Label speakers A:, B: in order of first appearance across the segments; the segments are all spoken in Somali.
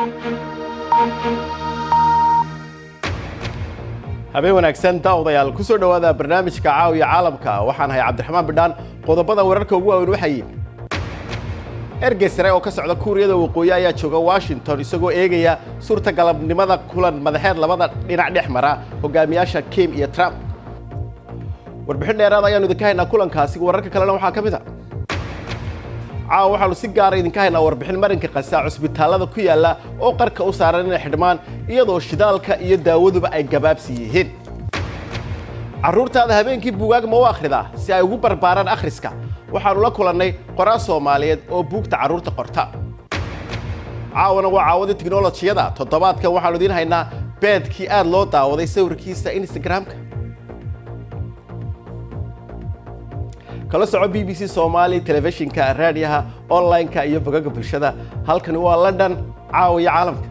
A: habeen wanaagsan daawadayaal ku soo dhowaada barnaamijka caawiya caalamka waxaan ahay cabdiraxmaan bidhaan qodobada wararka ugu waaweyn waxay ergey sare oo ka socda kuuriyada waqooyi ayaa jooga washington isagoo eegaya suurtagalabnimada kulan madaxeed labada dhinac dhex mara hogaamiyaasha kim iyo trump warbixin dheeraad ayaanu idinka haynaa kulankaasi wararka kalena waxaa ka mid a caawa waxaanu si gaara idinka haynaa warbixin marinka qasa cusbitaallada ku yaalla oo qarka u saaran inay xidhmaan iyadoo shidaalka iyo daawaduba ay gabaabsi yihiin carruurtaada habeenkii buugaag ma u akhridaa si ay ugu barbaaraan akhriska waxaannu la kulannay qoraa soomaaliyeed oo buugta carruurta qorta caawana waa caawadii tiknolojiyada toddobaadkan waxaanu idiin haynaa beedkii aad loo daawaday sawirkiisa instagramka kala soco b b c somaali telefishinka raadiyaha online-ka iyo bogaga bulshada halkani waa london caawiya caalamka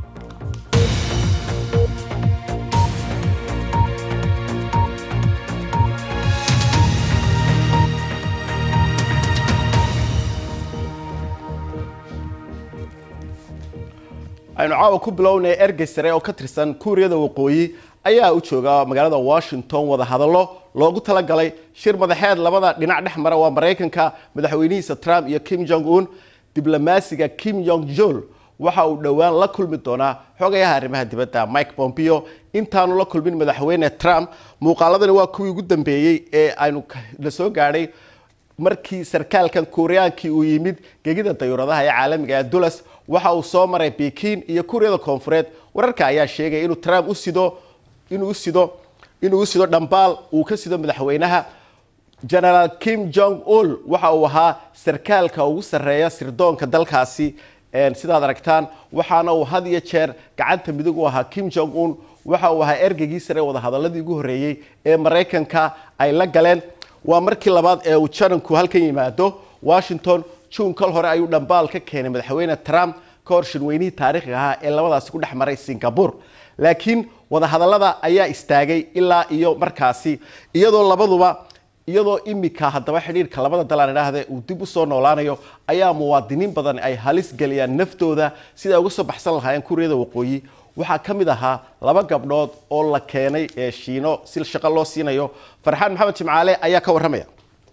A: aynu caawa ku bilownay ergey sare oo ka tirsan kuuriyada waqooyi ayaa u jooga magaalada washington wada hadallo loogu talagalay shir madaxeed labada dhinac dhex mara waa maraykanka madaxweynihiisa trump iyo kim jong un diblomaasiga kim jong jol waxa uu dhowaan la kulmi doonaa xogayaha arrimaha dibadda mike pompeo intaanu la kulmin madaxweyne trump muuqaaladani waa kuwii ugu dambeeyey ee aynu la soo gaadhay markii sarkaalkan kuuriyaankii uu yimid gegida dayuuradaha ee caalamiga ee dulas waxa uu soo maray bekin iyo kuuriyada koonfureed wararka ayaa sheegaya inuu trump u sido inuu u sido inuu u sido dhambaal uu ka sido madaxweynaha genaraal kim jong ul waxa uu ahaa sarkaalka ugu sarreeya sirdoonka dalkaasi sidaad aragtaan waxaana uu had iyo jeer gacanta midig u ahaa kim jong un waxa uu ahaa ergeygii sare wadahadaladii ugu horreeyey ee maraykanka ay la galeen waa markii labaad ee uu jananku halkan yimaado washington juun kal hore ayuu dhambaal ka keenay madaxweyne trump ka hor shirweynihii taariikhiga ahaa ee labadaasi ku dhex maray singapore laakiin wadahadallada ayaa istaagay ilaa iyo markaasi iyadoo labaduba iyadoo imika haddaba xidhiirka labada dalaan idhaahde uu dib u soo noolaanayo ayaa muwaadiniin badan ay halis geliyaan naftooda sida ay uga soo baxsan lahaayeen kuuriyada waqooyi waxaa ka mid ahaa laba gabdhood oo la keenay ee shiino si shaqo loo siinayo farxaan maxamed jimcaale ayaa ka warramaya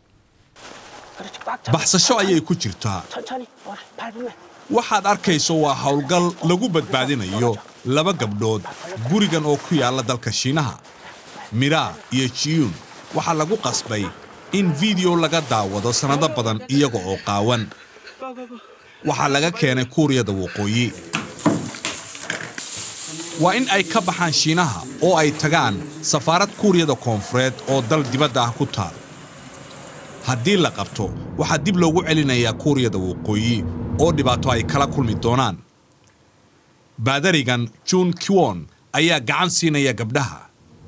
B: baxsasho ayay ku jirtaa waxaad arkayso waa howlgal lagu badbaadinayo laba gabdhood gurigan oo ku yaalla dalka shiinaha miraa iyo jiyuun waxaa lagu qasbay in fiideo laga daawado sannado badan iyaga oo qaawan waxaa laga keenay kuuriyada waqooyi waa in ay ka baxaan shiinaha oo ay tagaan safaarad kuuriyada koonfureed oo dal dibadda ah ku taal haddii la qabto waxaa dib loogu celinayaa kuuriyada waqooyi oo dhibaato ay kala kulmi doonaan baadarigan juun kiwon ayaa gacan siinaya gabdhaha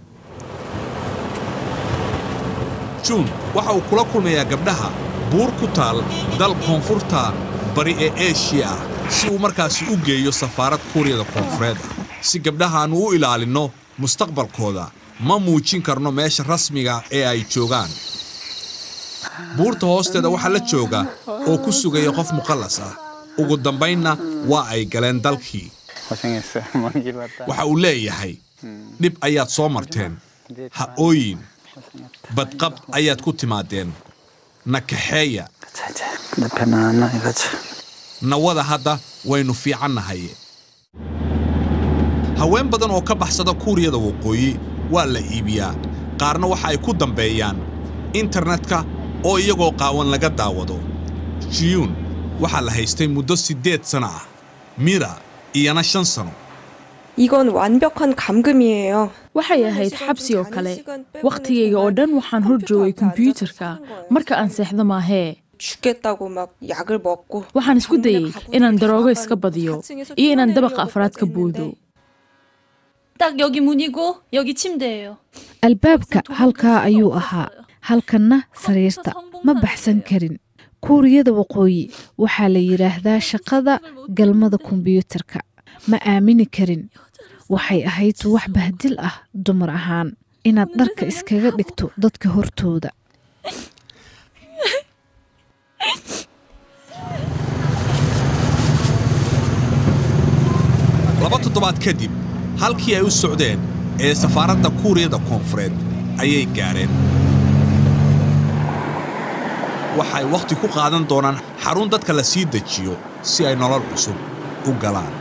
B: juun waxa uu kula kulmayaa gabdhaha buur ku taal dal koonfurta bari ee eshiya ah si uu markaasi u geeyo safaarad kuuriyada koonfureed ah si gabdhahaannu u ilaalinno mustaqbalkooda ma muujin karno meesha rasmiga ee ay joogaan buurta hoosteeda waxaa la jooga oo ku sugaya qof muqallas ah ugu dambaynna waa ay galeen dalkii waxa uu leeyahay dhib ayaad soo marteen ha ooyin badqab ayaad ku timaadeen na kaxeeya nawada hadda waynu fiicannahay haween badan oo ka baxsada kuuriyada waqooyi waa la iibiyaa qaarna waxa ay ku dambeeyaan internetka oo iyagoo qaawan laga daawado jiyuun waxaa la haystay muddo siddeed sano ah mira iyana shan sano
C: 이건 완벽한 감금이에요.
D: waxay ahayd xabsi oo kale wakhtigayga oo dhan waxaan hor joogay kombiyuutarka marka aan seexdo maahee
C: 죽겠다고 막 약을 먹고
D: waxaan isku dayey inaan daroogo iska badiyo iyo inaan dabaqa afraad ka boodo
E: 딱 여기 문이고 여기 침대예요.
F: albaabka halkaa ayuu ahaa halkanna sariirta ma baxsan karin kuuriyada waqooyi waxaa la yidhaahdaa shaqada galmada kombiyuutarka ma aamini karin waxay ahayd wax bahdil ah dumar ahaan inaad dharka iskaga dhigto dadka hortooda
B: laba toddobaad kadib halkii ay u socdeen ee safaaradda kuuriyada koonfureed ayay gaadheen waxay wakhti ku qaadan doonaan xarun dadka la sii dejiyo si ay nolol cusub u galaan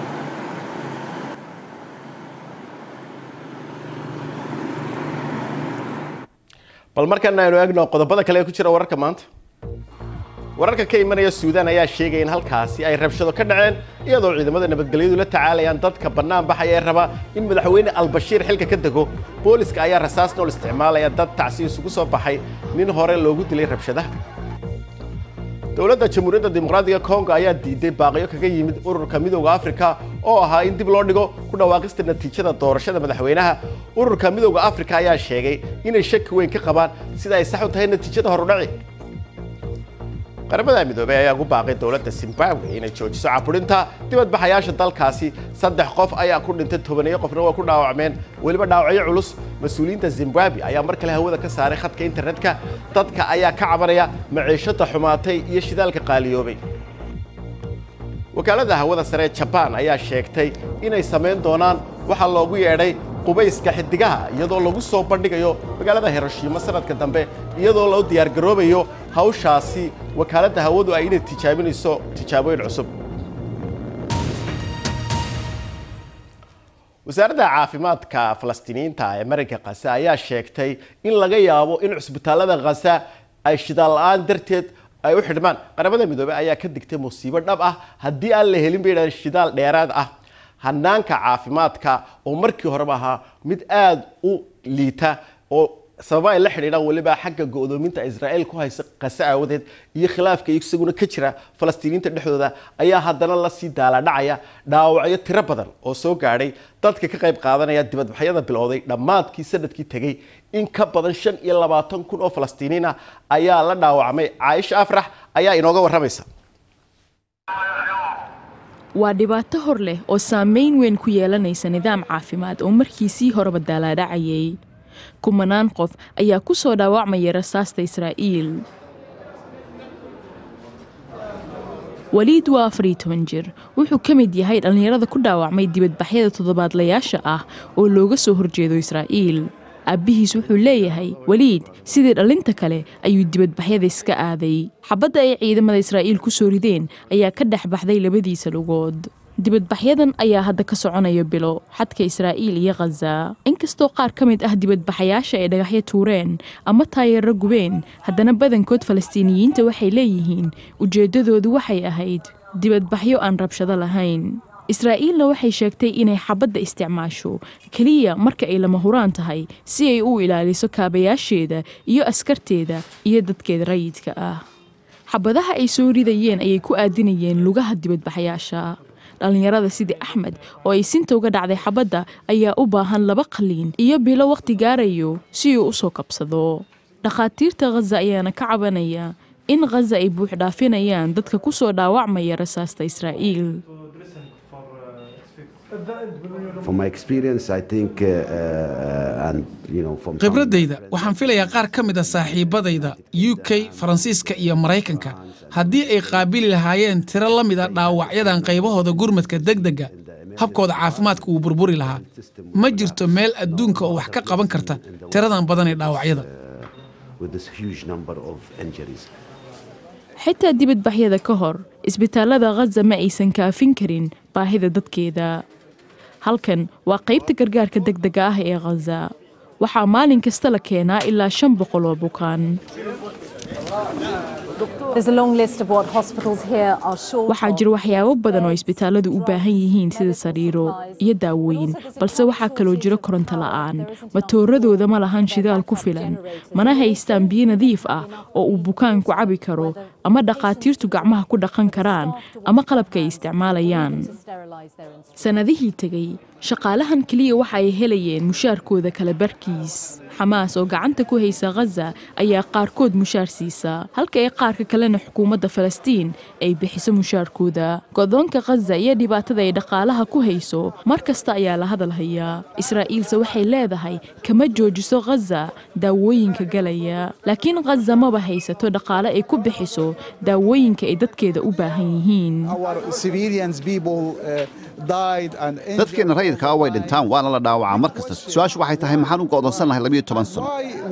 A: bal markan aynu eegno qodobada kale ee ku jira wararka maanta wararka ka imanaya suudaan ayaa sheegaya in halkaasi ay rabshado ka dhaceen iyadoo ciidamada nabadgelyadu la tacaalayaan dadka bannaan baxaya ee raba in madaxweyne albashiir xilka ka dego booliska ayaa rasaas nool isticmaalaya dad tacsi isugu soo baxay nin hore loogu dilay rabshadaha dowladda jamhuuriyadda dimuqraadiga kongo ayaa diiday baaqyo kaga yimid ururka midowda afrika oo ahaa in dib loo dhigo ku dhawaaqista natiijada doorashada madaxweynaha ururka midowda afrika ayaa sheegay inay shaki weyn ka qabaan sida ay sax u tahay natiijada horudhaci qaramada midoobey ayaa ugu baaqay dowladda zimbabwe inay joojiso caburinta dibadbaxayaasha dalkaasi saddex qof ayaa ku dhintay tobaneeyo qofna waa ku dhaawacmeen weliba dhaawacyo culus mas-uuliyiinta zimbabwe ayaa mar kale hawada ka saaray khadka internetka dadka ayaa ka cabanaya maciishada xumaatay iyo shidaalka qaaliyoobay wakaalada hawada sare ee jabaan ayaa sheegtay inay samayn doonaan waxaa loogu yeedhay qubayska xidigaha iyadoo lagu soo bandhigayo magaalada hiroshima sanadka dambe iyadoo loo diyaargaroobayo hawshaasi wakaaladda hawadu ay inay tijaabinayso tijaabooyin cusub wasaaradda caafimaadka falastiiniyiinta ee marinka khasa ayaa sheegtay in laga yaabo in cusbitaalada khasa ay shidaal la-aan darteed ay u xidhmaan qaramada midoobey ayaa ka digtay musiibo dhab ah haddii aan la helin bay yidhahdeen shidaal dheeraad ah hanaanka caafimaadka oo markii horeba ahaa mid aada u liita oo sababa ay la xidhiidhaan weliba xagga go'doominta israa'iil ku haysa qase aawadeed iyo khilaafka isaguna ka jira falastiiniinta dhexdooda ayaa haddana lasii daaladhacaya dhaawacyo tiro badan oo soo gaadhay dadka ka qayb qaadanaya dibadbaxyada bilowday dhammaadkii sanadkii tegey in ka badan shan iyo labaatan kun oo falastiiniin ah ayaa la dhaawacmay caaisha afrax ayaa inooga warramaysa
D: waa dhibaato hor leh oo saamayn weyn ku yeelanaysa nidaam caafimaad oo markiisii horeba daalaadhacayay kumanaan qof ayaa ku soo dhaawacmaya rasaasta israa'iil waliid waa afar iyo toban jir wuxuu ka mid yahay dhallinyarada ku dhaawacmay dibadbaxyada toddobaadlayaasha ah oo looga soo horjeedo israa'iil aabbihiis wuxuu leeyahay weliid sidii dhallinta kale ayuu dibadbaxyada iska aaday xabadda ay ciidamada israa'iil ku soo rideen ayaa ka dhex baxday labadiisa lugood dibadbaxyadan ayaa hadda ka soconaya bilo xadka israa'iil iyo khaza inkastoo qaar ka mid ah dibadbaxayaasha ay dhagaxyo tuureen ama taayeero gubeen haddana badankood falastiiniyiinta waxay leeyihiin ujeeddadoodu waxay ahayd dibadbaxyo aan rabshado lahayn israa'iilna waxay sheegtay inay xabadda isticmaasho keliya marka ay lama huraan tahay si ay u ilaaliso kaabayaasheeda iyo askarteeda iyo dadkeeda rayidka ah xabadaha ay soo ridayeen ayay ku aadinayeen lugaha dibadbaxayaasha dhallinyarada sidii axmed oo ay sinta uga dhacday xabadda ayaa u baahan laba qaliin iyo bilo wakhti gaarayo si uu u soo kabsado dhakhaatiirta khaza ayaana ka cabanaya in khaza ay buux dhaafinayaan dadka ku soo dhaawacmaya rasaasta israa'iil
G: khibradayda waxaan filayaa qaar ka mid a saaxiibadayda u k faransiiska iyo maraykanka haddii ay qaabili lahaayeen tiro la mid a dhaawacyadan qaybahooda gurmadka degdega habkooda caafimaadka wuu burburi lahaa ma jirto meel adduunka oo wax ka qaban karta tiradan badan ee dhaawacyada
D: xitaa dibadbaxyada ka hor isbitaallada khaza ma aysan kaafin karin baahida dadkeeda halkan waa qaybta gargaarka degdega ah ee khaza waxaa maalin kasta la keenaa ilaa shan boqol oo bukaan waxaa jira waxyaabo badan oo isbitaalladu u baahan yihiin sida sariiro iyo daawooyin balse waxaa kaloo jiro koronto la'aan matooradooda ma lahan shidaal ku filan mana haystaan biyo nadiif ah oo uu bukaanku cabi karo ama dhakhaatiirtu gacmaha ku dhaqan karaan ama qalabka ay isticmaalayaan sannadihii tegey shaqaalahan keliya waxa ay helayeen mushaarkooda kala barkiis xamaas oo gacanta ku haysa khaza ayaa qaarkood mushaar siisa halka ay qaarka kalena xukuumadda falastiin ay bixiso mushaarkooda go'doonka khaza iyo dhibaatada ay dhaqaalaha ku hayso mar kasta ayaa la hadal hayaa israa'iilse waxay leedahay kama joojiso khaza daawooyinka galaya laakiin khaza maba haysato dhaqaale ay ku bixiso daawooyinka ay dadkeeda u baahan yihiin
H: dadkeenna rayidkaa way dhintaan waana la dhaawacaa mar kasta su-aashu waxay tahay maxaan u go'doonsan lahay labiyo toban sano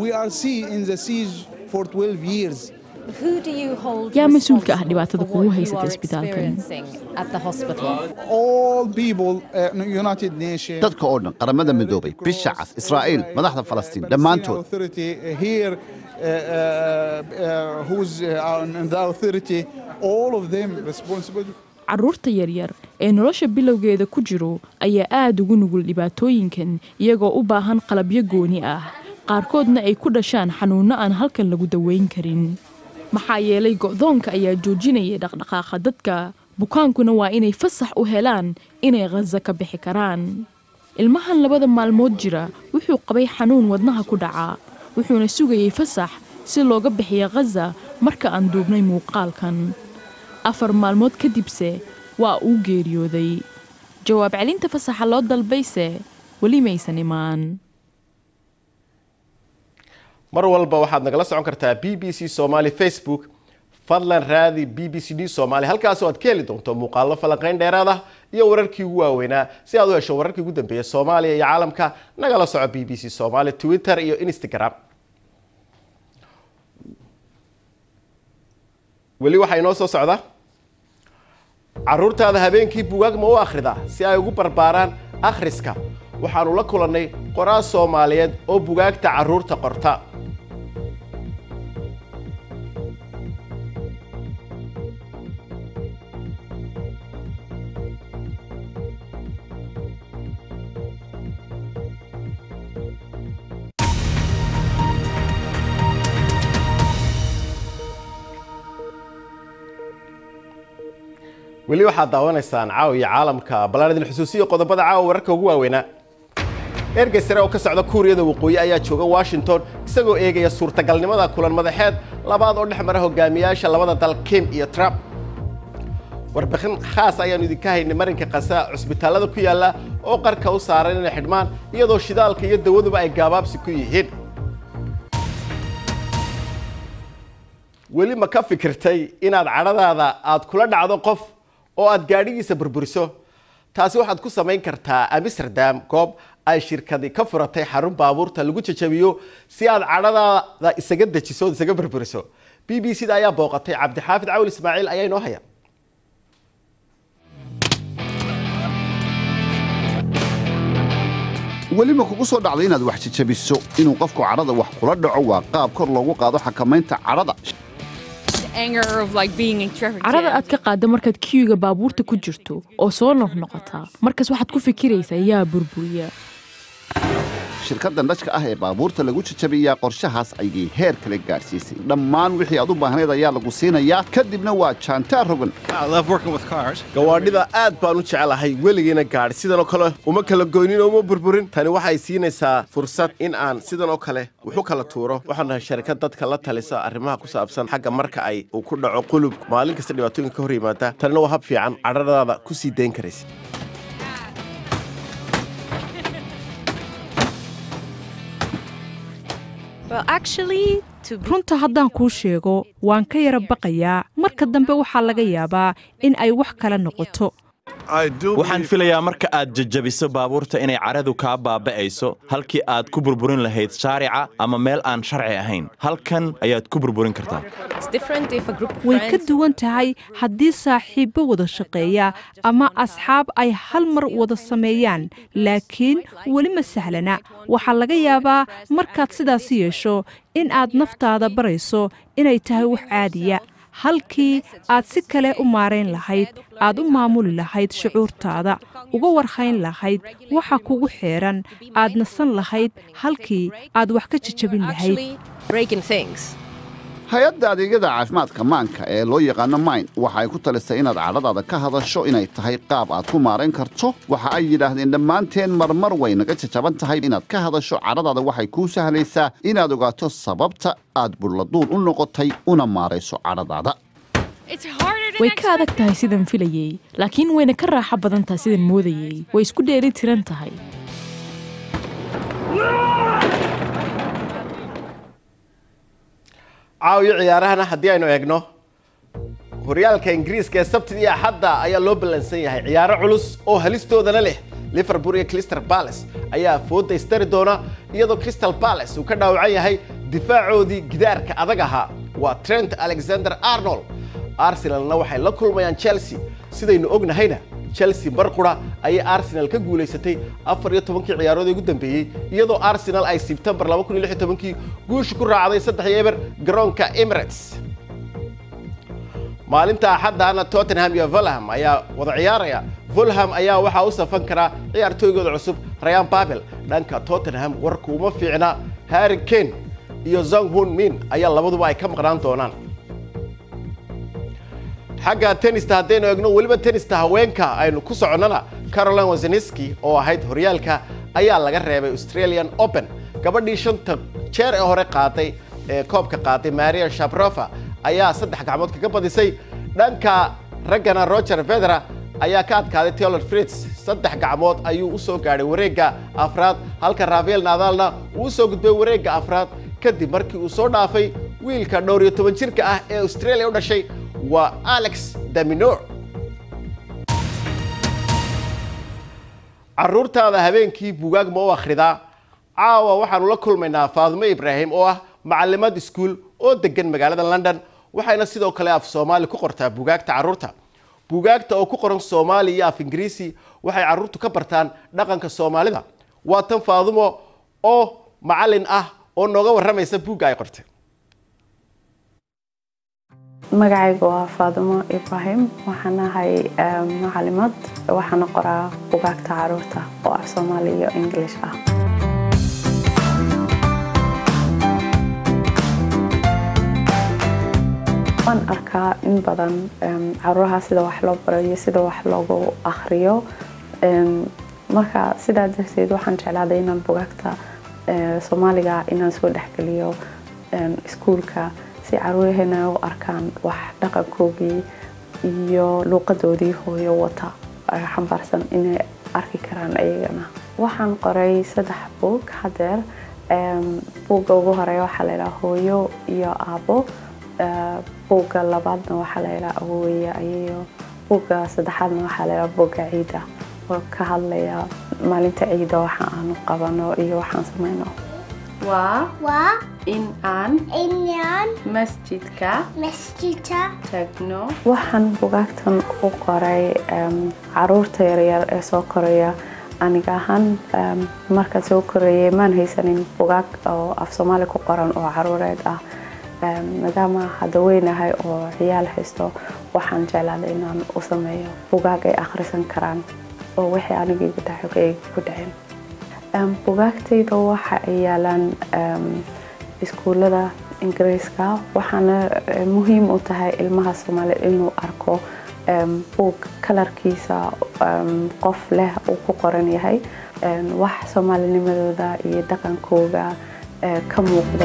D: yaa mas-uulka ah dhibaatada kugu haysata isbitaalkan
H: dadka oo dhan qaramada midoobay bisha cas israa'iil madaxda falastiin dhammaantood
D: carruurta yaryar ee nolosha bilowgeeda ku jiro ayaa aad ugu nugul dhibaatooyinkan iyagoo u baahan qalabyo gooni ah qaarkoodna ay ku dhashaan xanuunno aan halkan lagu daweyn karin maxaa yeelay go'doonka ayaa joojinaya dhaqdhaqaaqa dadka bukaankuna waa inay fasax u helaan inay khaza ka bixi karaan ilmahan labada maalmood jira wuxuu qabay xanuun wadnaha ku dhaca wuxuuna sugayay fasax si looga bixiyo khaza marka aan duubnay muuqaalkan afar maalmood kadibse waa uu geeriyooday jawaab celinta fasaxa loo dalbayse weli maysan imaan
A: mar walba waxaad nagala socon kartaa b b c somaali facebook fadlan raadi b b c d somaali halkaasoo aad ka heli doonto muuqaallo falanqayn dheeraad ah iyo wararkii ugu waaweynaa si aad u hesho wararkii ugu dambeeya soomaaliya iyo caalamka nagala soco b b c somaali twitter iyo instagram weli waxaa inoo soo socda caruurtaada habeenkii bugaag ma u akhridaa si ay ugu barbaaraan akhriska waxaanu la kulannay qoraal soomaaliyeed oo bugaagta carruurta qorta weli waxaad daawanaysaan caawa iyo caalamka ballaan idin xusuusiyo qodobada caawa wararka ugu waaweynaa ergey sare oo ka socda kuuriyada waqooyi ayaa jooga washington isagoo eegaya suurtagalnimada kulan madaxeed labaad oo dhex mara hogaamiyaasha labada dal kim iyo trump warbixin khaas ayaanu idinka haynay marinka kasa cusbitaallada ku yaalla oo qarka u saaran inay xidhmaan iyadoo shidaalka iyo dawaduba ay gaabaabsi ku yihiin weli ma ka fikirtay inaad cadhadaada aad kula dhacdo qof oo aad gaadhigiisa burburiso taasi waxaad ku samayn kartaa amsterdam goob ay shirkadi ka furatay xarun baabuurta lagu jajabiyo si aad cadhadaada isaga dejiso ood isaga burburiso b b c da ayaa booqatay cabdixaafid cawl ismaaciil ayaa inoo haya
H: weli ma kugu soo dhacday inaad wax jajabiso inuu qofku cadhada wax kula dhaco waa qaab kor loogu qaado xakamaynta cadhada
D: cadhada aad ka qaadda markaad kiyuga baabuurta ku jirto oo soo noqnoqotaa markaas waxaad ku fikiraysaa yaa burburiya
H: shirkaddan dhajka ah ee baabuurta lagu jajabiyaa qorshahaas ayay heer kale gaadhsiisay dhammaan wixii aad u baahnayd ayaa lagu siinayaa kadibna waa jaantaa rogan
A: gawaadhida aad baan u jecelahay weligiina gaadhi sidanoo kale uma kala goynin oo uma burburin tani waxay siinaysaa fursad in aan sidan oo kale wuxu kala tuuro waxaan nahay sharikad dadka la talisa arrimaha ku saabsan xagga marka ay uu ku dhaco qulub maalin kasta dhibaatooyinka ka hor yimaada tanina waa hab fiican cadhadaada ku sii dayn karaysa
I: runta haddaan kuu sheego waan ka yara baqayaa marka dambe waxaa laga yaabaa in ay wax kala noqoto
J: waxaan filayaa marka aad jajabiso baabuurta inay cadhadu kaa baaba'ayso halkii aad ku burburin lahayd shaarica ama meel aan sharci ahayn halkan ayaad ku burburin kartaa
I: way ka duwan tahay haddii saaxiibbo wada shaqeeya ama asxaab ay hal mar wada sameeyaan laakiin weli ma sahlana waxaa laga yaabaa markaad sidaas yeesho in aad naftaada barayso inay tahay wax caadiya halkii aad si kale u maarayn lahayd aad u maamuli lahayd shucuurtaada uga warhayn lahayd waxa kugu xeeran aad nasan lahayd halkii aad wax ka jajabin lahayd
H: hay-adda adeegyada caafimaadka maanka ee loo yaqaano mayn waxa ay ku talisay inaad cadhadaada ka hadasho inay tahay qaab aad ku maarayn karto waxa ay yidhaahdeen dhammaanteen marmar way naga jajaban tahay inaad ka hadasho cadhadaada waxay kuu sahlaysaa inaad ogaato sababta aad burladuul u noqotay una maarayso cadhadaada
D: way ka adag tahay sidan filayey laakiin wayna ka raaxo badan tahay sidan moodayey way isku dheeli tiran tahay
A: caawiyo ciyaarahana haddii aynu eegno horyaalka ingiriiska ee sabtidii axadda ayaa loo ballansan yahay ciyaaro culus oo halistoodana leh liverpool iyo crystal palace ayaa fooda istari doona iyadoo crystal palace uu ka dhaawacan yahay difaacoodii gidaarka adag ahaa waa trent alexander arnold arsenalna waxay la kulmayaan chelsea sidaynu ognahayna chelsea barqura ayay arsenal ka guulaysatay afar iyo tobankii ciyaarood ee ugu dambeeyey iyadoo arsenal ay sebtembar laba kun iyo lix iyo tobankii guusha ku raacday saddex iyo eber garoonka emirates maalinta axaddaana tottenham iyo fulham ayaa wada ciyaaraya fulham ayaa waxaa u safan karaa ciyaartooygooda cusub rayan babel dhanka tottenham warku uma fiicna harry kane iyo zong hun min ayaa labaduba ay ka maqnaan doonaan xagga tenista haddaynu eegno weliba tenista haweenka aynu ku soconnana caroline waseniski oo ahayd horyaalka ayaa laga reebay australian open gabadhii shanta jeer ee hore qaaday ee koobka qaaday maria shaprofa ayaa saddex gacmood kaga badisay dhanka raggana roger federa ayaa ka adkaaday taylor fritz saddex gacmood ayuu u soo gaadhay wareegga afraad halka rafael nadalna uu u soo gudbay wareegga afraad kadib markii uu soo dhaafay wiilka dhowr iyo toban jirka ah ee australia u dhashay waa alex daminor carruurtaada habeenkii buugaag ma u akhridaa caawa waxaanu la kulmaynaa faadimo ibraahim oo ah macallimad iskuul oo degan magaalada london waxayna sidoo kale af soomaali ku qortaa buugaagta carruurta buugaagta oo ku qoran soomaali iyo af ingiriisi waxay carruurtu ka bartaan dhaqanka soomaalida waa tan faadimo oo macallin ah oo nooga warramaysa buugga ay qortay
K: magacaygu waa faadimo ibraahim waxaan ahay macalimad waxaana qoraa bugaagta caruurta oo af soomaali iyo english ah waan arkaa in badan caruuraha sida wax loo baro iyo sida wax loogu akhriyo marka sidaa darteed waxaan jeclaaday inaan bugaagta soomaaliga inaan soo dhexgeliyo iskuulka si caruuraheena ay u arkaan wax dhaqankoogii iyo luuqadoodii hooyo wata xambaarsan inay arki karaan ayagana waxaan qoray saddex buug hadeer buugga ugu horeeya waxaa layidhaha hooyo iyo aabo buugga labaadna waxaa layidhaha awoweeye ayayo buugga saddexaadna waxaa layidhaha buugga ciida oo ka hadlaya maalinta ciida waxa aanu qabano iyo waxaan sameyno waa
L: waa
K: in aan
L: inaan
K: masjidka
L: masjidka
K: tagno waxaan bugaagtan u qoray caruurta yaryar ee soo koraya aniga ahaan markaan soo korayay maan haysanin bugaag oo af soomaali ku qoran oo caruureed ah maadaama hadda weynahay oo ciyaal haysto waxaan jeclaaday inaan u sameeyo bugaag ay akhrisan karaan oo wixii anigii dhacay ay ku dhaceen bugaagtayda waxa ay yaalaan iskuullada ingiriiska waxaana muhiim u tahay ilmaha soomaali inuu arko buug kalarkiisa qof leh uu ku qoran yahay wax soomaalinimadooda iyo dhaqankooga ka muuqda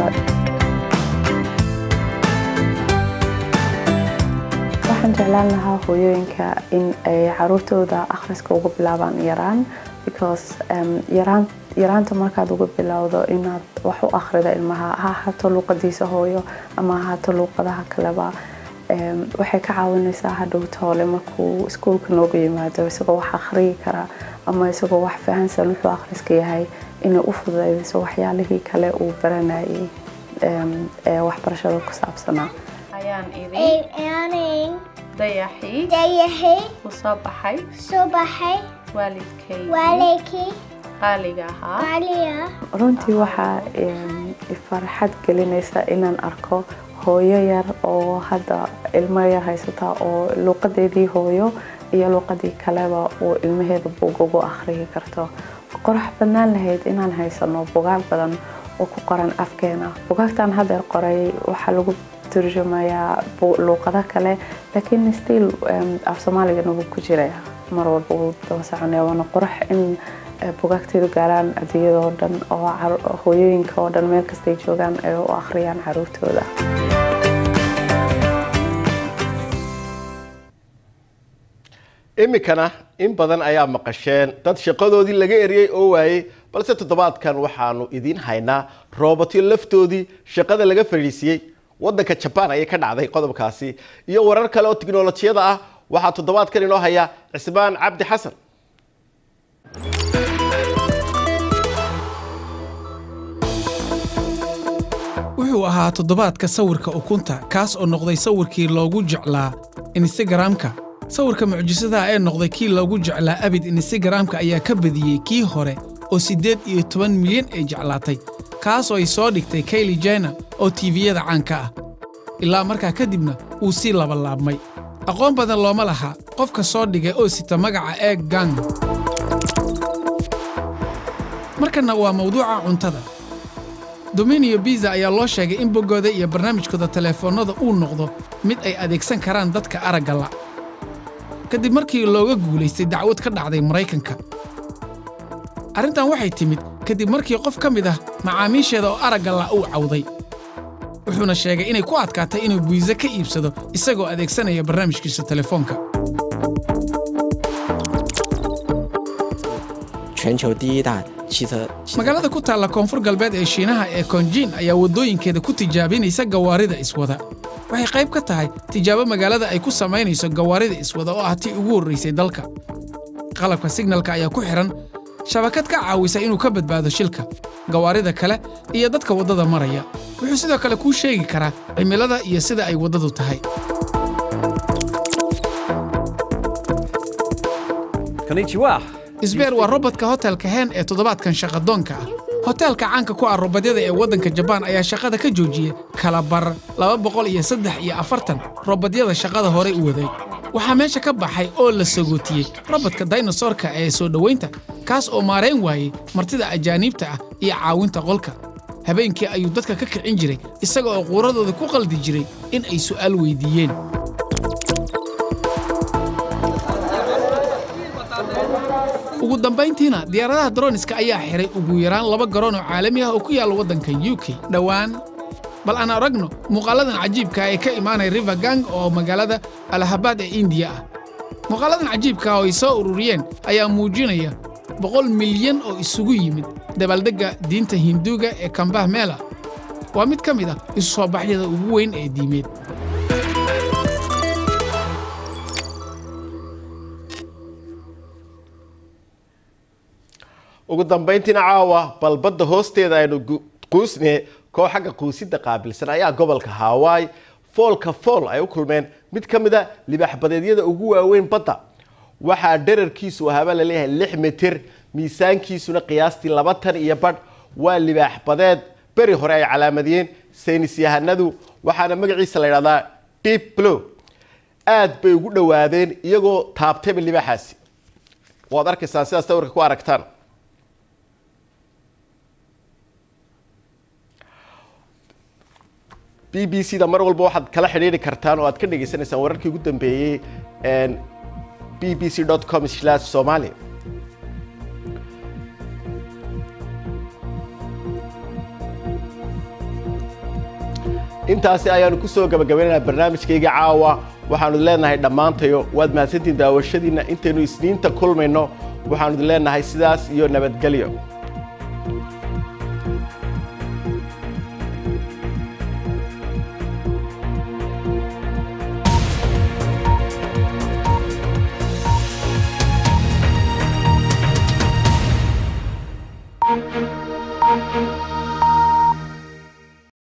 K: waxaan jeclaan lahaa hooyooyinka in ay caruurtooda akhriska ugu bilaabaan yaraan because yaraan yaraanta markaad uga bilowdo inaad wax u akhrida ilmaha ha ahaato luuqadiisa hooyo ama ahaato luuqadaha kaleba waxay ka caawinaysaa hadhow toole markuu iskuulka noogu yimaado isagoo wax akhriyi kara ama isagoo wax fahansan wuxuu akhriska yahay inay u fududaydiso waxyaalihii kale uu baranayay ee waxbarashada ku saabsanaa ayaan
L: aaning
K: dayaxii
L: dayaxay
K: u soo baxay
L: soo baxay
K: waalidkay
L: waalidkii
K: qaaliga ahaa
L: qaaliya
K: runtii waxaa farxad gelinaysa inaan arko hooyo yar oo hadda ilmo yar haysata oo luuqadeedii hooyo iyo luuqadii kaleba uu ilmaheeda buug ugu akhriyi karto qorax badnaan lahayd inaan haysano bugaag badan oo ku qoran afkeena bugaagtan hadeer qoray waxaa lagu turjumaya luuqado kale laakiin still af soomaaligana wuu ku jiraya mar walba wuu daba soconaya waana qurux in bugaagteedu gaaraan adduunyada oo dhan oo hooyooyinka oo dhan meel kastay joogaan ay u akhriyaan caruurtooda
A: iminkana in badan ayaa maqasheen dad shaqadoodii laga eriyey oo waayey balse toddobaadkan waxaanu idiin haynaa roobotyo laftoodii shaqada laga fadhiisiyey waddanka jabaan ayay ka dhacday qodobkaasi iyo warar kale oo tiknolojiyada ah waxaa toddobaadkan inoo haya cismaan cabdi xasan
G: wuxuu ahaa toddobaadka sawirka ukunta kaas oo noqday sawirkii loogu jeclaa instagramka sawirka mucjisadaha ee noqday kii loogu jeclaa abid instagramka ayaa ka badiyey kii hore oo siddeed iyo toban milyan ay jeclaatay kaas oo ay soo dhigtay kayli jena oo tiiviyada caanka ah ilaa markaa kadibna wuu sii labalaabmay aqoon badan looma laha qofka soo dhigay oo sita magaca eeg gang markanna waa mawduuca cuntada dominio biza ayaa loo sheegay in boggooda iyo barnaamijkooda teleefoonnada uu noqdo mid ay adeegsan karaan dadka aragga la' kadib markii looga guulaystay dacwad ka dhacday maraykanka arrintan waxay timid kadib markii qof ka mid ah macaamiisheeda oo aragga la' uu cawday wuxuuna sheegay inay ku adkaatay inuu biisa ka iibsado isagoo adeegsanaya barnaamijkiisa telefoonka magaalada ku taalla koonfur galbeed ee shiinaha ee konjiin ayaa waddooyinkeeda ku tijaabinaysa gawaarida iswada waxay qayb ka tahay tijaabo magaalada ay ku samaynayso gawaarida iswada oo ah tii ugu horraysay dalka qalabka signalka ayaa ku xidhan shabakad ka caawisa inuu ka badbaado shilka gawaarida kale iyo dadka waddada maraya wuxuu sidoo kale kuu sheegi karaa cimilada iyo sida ay waddadu tahay isbeer waa robodka hotelka hen ee toddobaadkan shaqadoonka ah hoteelka caanka ku ah robodyada ee waddanka jabaan ayaa shaqada ka joojiyey kala bar laba boqol iyo saddex iyo afartan robodyada shaqada horey u waday waxaa meesha ka baxay oo la sagootiyey robodka daynosorka ee soo dhowaynta kaas oo maarayn waayey martida ajaaniibta ah iyo caawinta qolka habeenkii ayuu dadka ka kicin jiray isaga oo quuradooda ku qaldi jiray in ay su'aal weydiiyeen ugu dambayntiina diyaaradaha droniska ayaa xihay ugu yaraan laba garoon oo caalami ah oo ku yaalla waddanka u k dhowaan bal aan aragno muuqaalladan cajiibka ee ka imaanaya river gang oo magaalada alahabaad ee indiya ah muuqaalladan cajiibka oo ay soo ururiyeen ayaa muujinaya boqol milyan oo isugu yimid dabaaldegga diinta hinduuga ee kambah meela waa mid ka mid ah isu soo baxyada ugu weyn ee diimeed
A: ugu dambayntiina caawa bal badda hoosteeda aynu quusne koox xagga quusidda qaabilsan ayaa gobolka hawaii foolka fool ay u kulmeen mid ka mid a libaaxbadeedyada ugu waaweyn badda waxaa dherarkiisu ahaaba laleeyahay lix mitir miisaankiisuna qiyaastii laba tan iyo badh waa libaax badeed beri hore ay calaamadiyeen saynis yahanadu waxaana magaciisa la ydhahdaa deep blow aad bay ugu dhowaadeen iyagoo taabtayba libaaxaasi waad arkaysaan sidaas sawirka ku aragtaan b b c da mar walba waxaad kala xidhiiri kartaan oo aad ka dhagaysanaysaan wararkii ugu dambeeyey b b c com somali intaasi ayaanu ku soo gabagabaynaynaa barnaamijkayga caawa waxaanu leenahay dhammaantayo waad mahadsantiin daawashadiinna intaynu isniinta kulmayno waxaanu leenahay sidaas iyo nabadgelyo